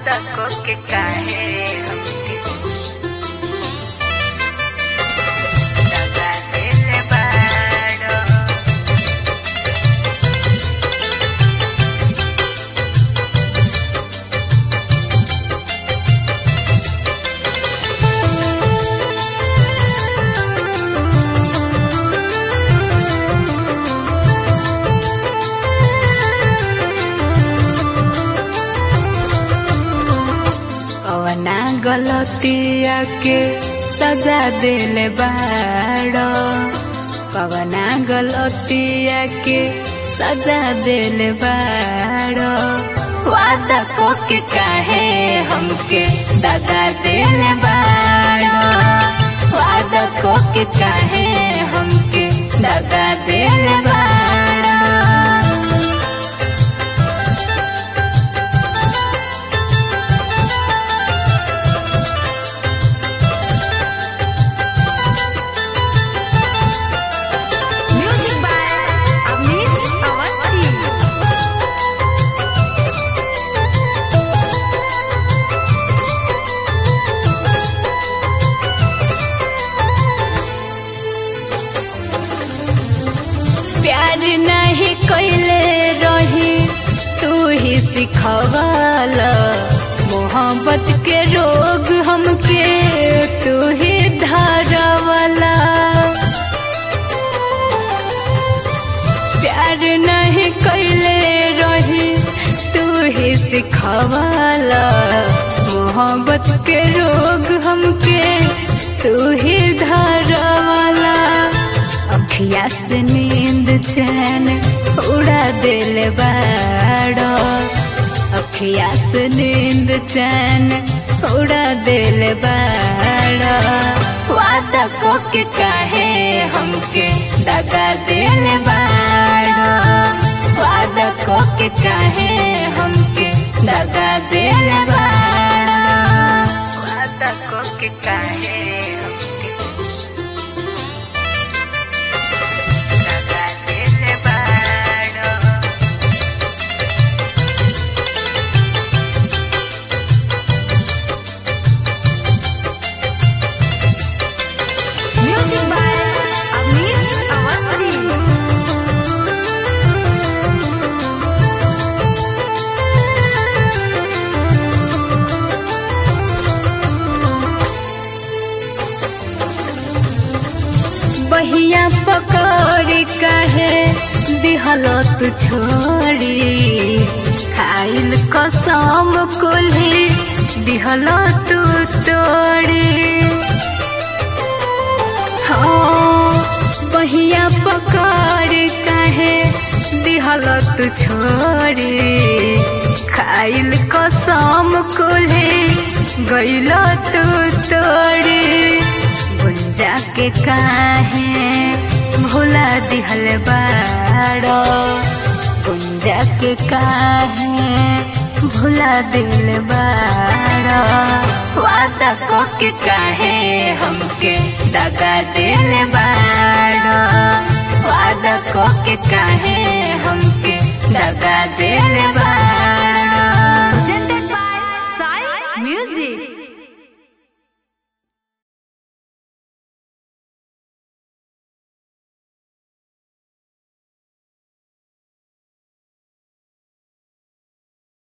तको के काहे हमके दगा देले बाड़ो कवना गलतिया के सजा देले बाड़ो कवना गलतिया के सजा देले बाड़ो वादा को के काहे हमके दगा देले बाड़ो वादा को के काहे हमके दगा देले बाड़ो Music by Amis Awasthi. प्यार नहीं कैले रही तू ही सिखवाल मोहब्बत के रोग हमके तू ही धारवाला प्यार नहीं कैले रही तू ही सिखवाल मोहब्बत के रोग हमके तू ही धारवाला अखिया से नींद चैन उड़ा दिल बाड़ो अखिया से नींद चैन उड़ा दिल बाड़ो वादा को के काहे हमके दगा दिल बाड़ो वादा को के काहे हमके दगा दिल बाड़ो वादा को के काहे हमके दगा दिल बाड़ो Music by Amis Awasthi. बहिया पकड़ काहे दिहल तू छोड़ी खाइल कसम कुल्ही दिहल तू तोड़ी हाँ बहिया पकड़ काहे दिहल तू छोड़ी खाइल कसम कुल्ही गइल तू तोड़ी गुंजा के काहे भुला दिहल बाड़ो गुंजा के काहे भुला दिल बाड़ो वादा को के काहे हमके दगा दिल बाड़ो वादा को के काहे हमके दगा दिल बाड़ो